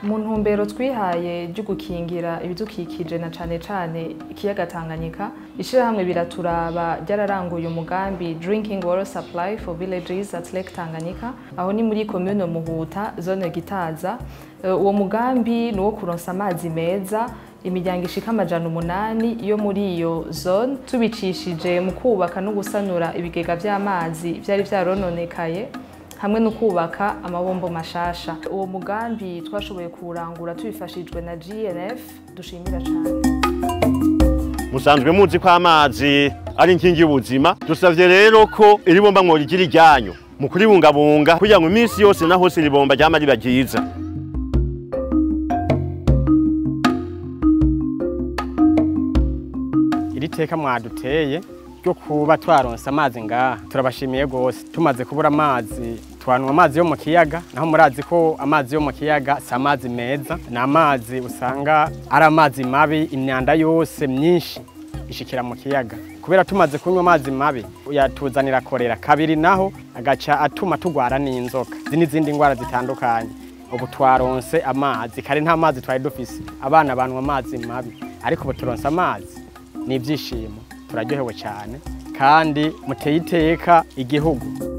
mu ntumbero twihaye ryo gukingira ibidukikije na cane cane ikiyaga Tanganyika ishirahamwe biraturaba ryararanguye umugambi drinking water supply for villages at Lake Tanganyika aho ni muri commune Muhuta zone Gitaza Eh, uwo mugambi ni uwo kuronsa amazi meza imiryango ishika amajana umunani yo muri iyo zone tubicishije mu kubaka no gusanura ibigega vy'amazi vyari vyarononekaye hamwe no kubaka amabombo mashasha uwo mugambi twashoboye kuwurangura tubifashijwe na GNF dushimira cane musanzwe muzi ko amazi ari inkingi y'ubuzima dusavye rero ko iri bomba mworigira iryanyu mu kuribungabunga kugira ngo iminsi yose na hose iri bomba ryama riba ryiza iri teka mwaduteye ryo kuba twaronse amazi ngaha turabashimiye rwose tumaze kubura amazi twanwa amazi yo mu kiyaga naho murazi ko amazi yo mu kiyaga si amazi meza ni amazi usanga ari amazi mabi imyanda yose myinshi ishikira mu kiyaga kubera tumaze kunywa amazi mabi yatuzanira korera kabiri naho agaca atuma tugwara n'inzoka izi n'izindi ndwara zitandukanye ubu twaronse amazi kare nta mazi twari dufise abana banywa amazi mabi ariko ubu turonse amazi ni ibyishimo turaryohewe cyane kandi muteye iteka igihugu